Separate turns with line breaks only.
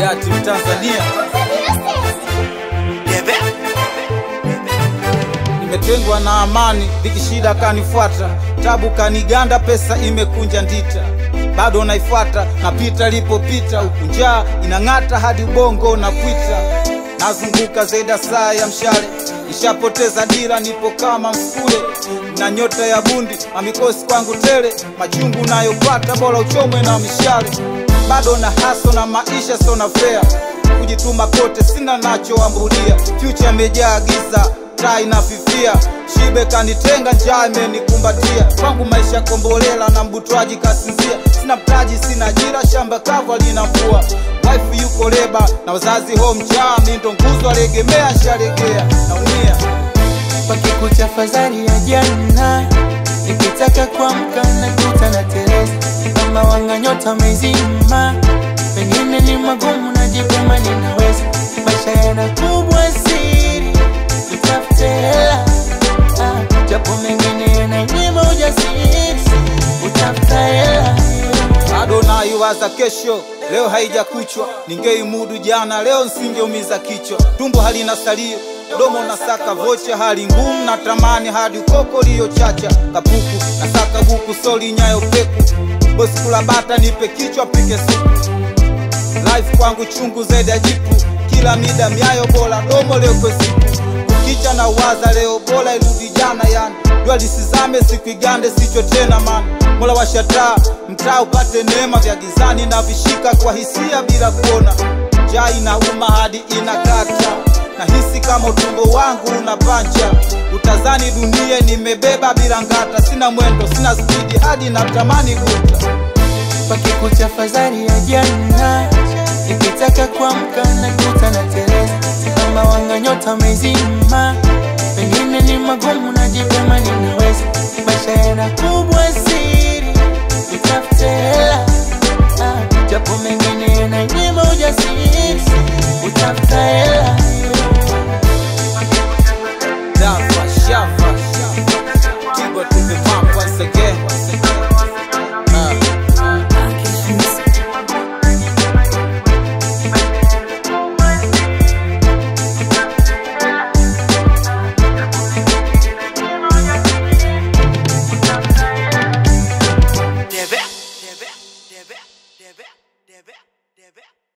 hayati Mtanzania. Nimetengwa na amani, dhiki shida kanifuata, tabu kaniganda, pesa imekunja ndita, bado naifuata, napita lipopita, huku njaa inang'ata hadi ubongo na kwita, nazunguka zaidi ya saa ya mshale, nishapoteza dira, nipo kama mfule na nyota ya bundi, mamikosi kwangu tele, machungu nayopata, bora uchomwe na mishale, bado na haso na maisha sona fea kujituma kote sina nachoambulia, future imejaa giza, taa inafifia, shibe kanitenga, njaa imenikumbatia, kwangu maisha kombolela na mbutwaji kasinzia, sina mtaji, sina ajira, shamba kavu lina mvua, wife yuko leba na wazazi home njaa, mi ndo nguzo alegemea, shalegea naumia
Pakikucha fadhali ya jana, nikitaka kuamka nakuta na teleza, kama wanga nyota mezima, pengine ni magumu, najipema ninaweza, maisha yana kubwa siri, tutafute hela ah, japo mengine yananyima ujasiri, utafuta hela
bado naiwaza kesho, leo haijakuchwa, ningeimudu jana, leo nsingeumiza kichwa, tumbo halina salio domo nasaka vocha, hali ngumu na tamani hadi ukoko liyochacha, kapuku nasaka buku soli nyayo peku, bosi kula bata nipe kichwa pike supu, life kwangu chungu zaidi ya jipu, kila mida miayo bora domo leo kwa siku kukicha na waza leo bora irudi jana, yani jua lisizame siku igande sicho tena man mola washataa mtaa upate neema vya gizani na vishika kwa hisia bila kuona njaa inauma hadi inakata nahisi kama utumbo wangu una pancha utazani dunie nimebeba bila ngata sina mwendo sina spidi hadi natamani guta
pakikucha fadhali ya jana, nikitaka kuamka nakuta na teleza, kama wanga nyota mezima, pengine ni magumu, najipema ninaweza, maisha yana kubwa siri, tutafute hela ah, japo mengine yananyima ujasiri, utafuta hela
Dafa, shafa, Tigo to the pump once again. Uh.
Debe, debe, debe, debe, debe, debe.